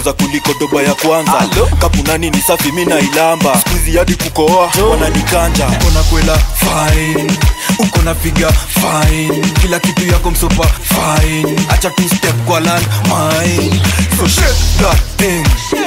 kuguza kuliko doba ya kwanza kapunani ni safi mi nailamba skuizi hadi kukoa wananikanja uko na kwela fine uko na figa fine kila kitu yako msopa fine acha tu step kwa land mine so shake that thing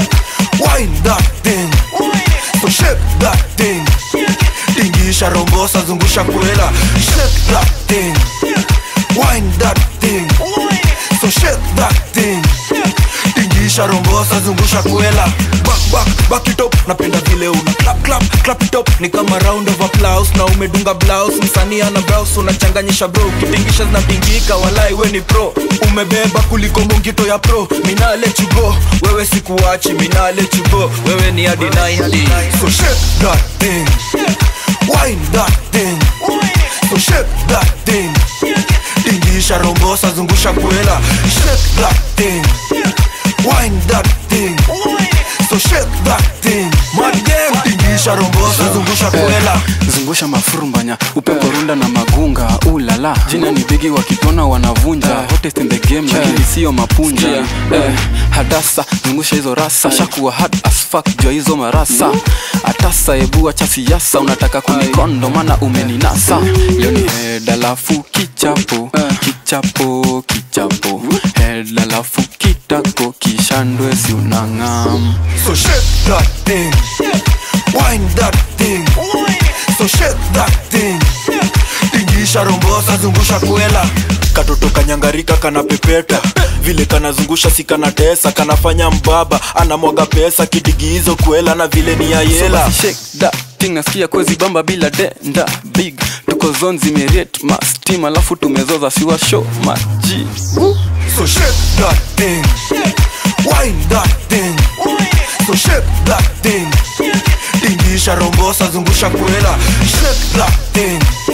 wine that thing so shake that thing tingisha rombosa zungusha kwela shake that thing wine that thing so shake that thing tingisha rombosa zungusha kwela back back back it up napenda vile una clap clap clap it up ni kama round of applause na umedunga blouse msanii ana blouse unachanganyisha bro kitingisha zinapingika walai we ni pro umebeba kuliko mungito ya pro mina let you go wewe sikuachi mina let you go wewe ni hadi 90 so shake that thing wine that thing so shake that thing tingisha rombosa zungusha kwela shake that thing wine that thing so shake that thing mad game tingisha rombosa zungusha kwela zungusha mafurumbanya upepo runda na magunga ulala jina ni bigi wakitona wanavunja hottest in the game lakini sio mapunja eh, hadasa zungusha hizo rasa shakuwa hard as fuck jua hizo marasa atasa ebu acha siasa unataka kunikondo mana umeninasa leo ni head alafu kichapo kichapo kichapo head alafu kitako kishandwe si unang'am So shake that thing, wine that thing. So shake that thing, tingisha rombosa zungusha kwela. katoto kanyangarika kana pepeta vile kanazungusha si kanatesa kanafanya mbaba anamwaga pesa kidigi hizo kwela na vile ni ya So yela basi shake that thing nasikia kwezi bamba bila denda big tuko zone zimeriet mastim alafu tumezoza siwa show maji So shake that thing, wine that thing. So shake that thing, tingisha rombosa zungusha kwela. Shake that thing,